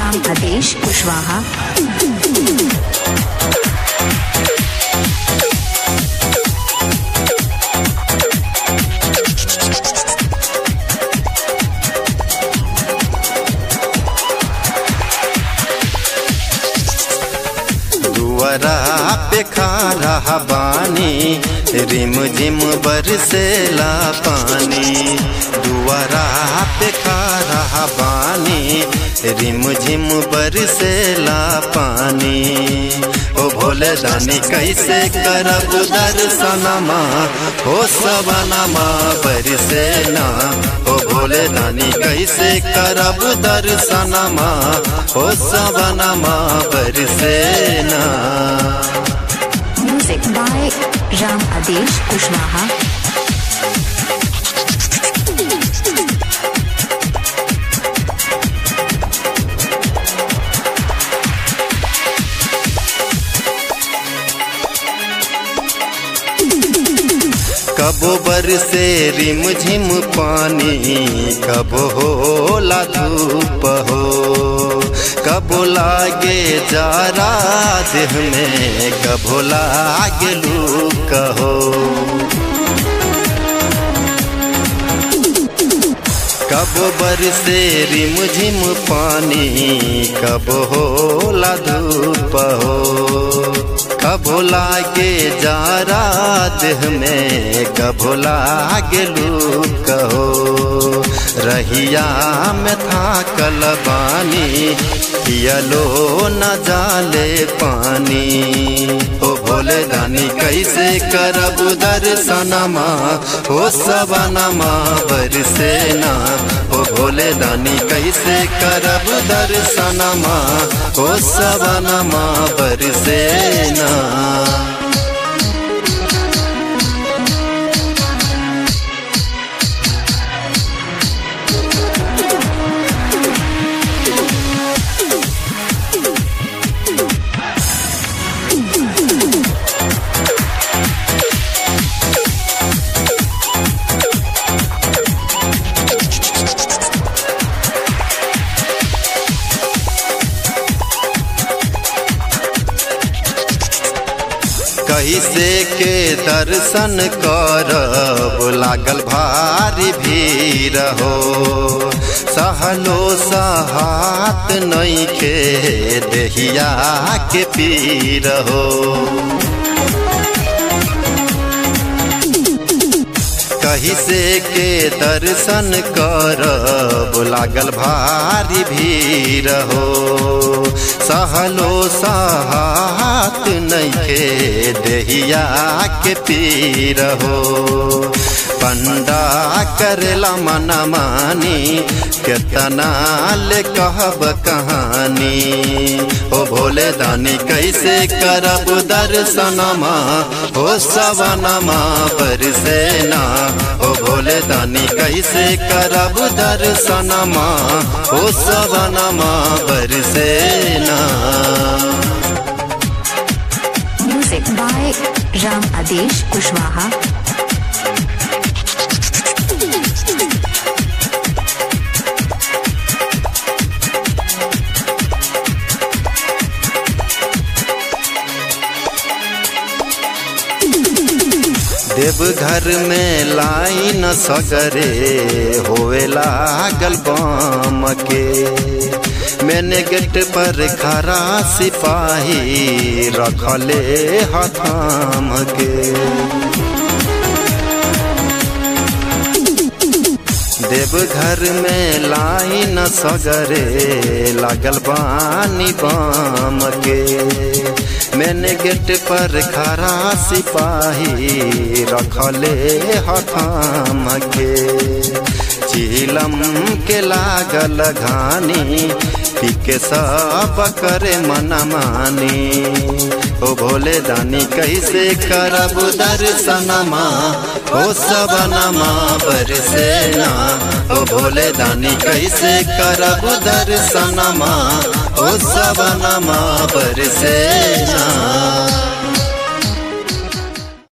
राम आदेश कुशवाहा दुआरा पे खा बानी रिम झिम बरसेला पानी दुआरा पे खा बानी रिम झिम बरसेला पानी ओ भोले दानी कैसे करब दर्शनमा हो सवनमा बरसेना ओ भोले दानी कैसे करब दर्शनमा हो सवनमा बरसेना म्यूजिक बाय राम आदेश कुशवाहा कबो बरसे रिम झिम पानी कबो होला धूप हो कबो लागे जारा देह में कबो लागे लूक हो कब बरसे रिम झिम पानी कब होला धूप हो कब लागे जारा देह में कब लागे लूक हो रहिया में था कलबानी पियलो न जाले पानी ओ भोले दानी कैसे करब दर्शनमा हो सबनमा बरसेना ओ भोले दानी कैसे करब दर्शनमा हो सबनमा बरसेना कैसे के दर्शन करब लागल भारी भीड़ हो सहलो सहात नैखे देहिया के पीर हो कही से के दर्शन करब लागल भारी भीड़ हो सहलो सहात नैखे देहिया के पीर हो पंडा करेला मन मानी केतना ले कहब कहानी ओ भोले दानी कैसे करब दर्शनमा हो सवनमा बरसेना ओ भोले दानी कैसे करब दर्शनमा हो सवनमा बरसेना म्यूजिक बाय राम आदेश कुशवाहा देवघर में लाइन सगरे होवे लागल बम के मैंने गेट पर खरा सिपाही रखले हथाम के देवघर में लाइन सगरे लागल बानी बम के मैंने गेट पर खरा सिपाही रखले हथाम के चिलम के लागल घानी पीके सब करे मन मानी ओ भोले दानी कैसे करब दर्शनमा ओ सबनमा बरसेना ओ भोले दानी कैसे करब दर्शनमा ओ सबनमा बरसेना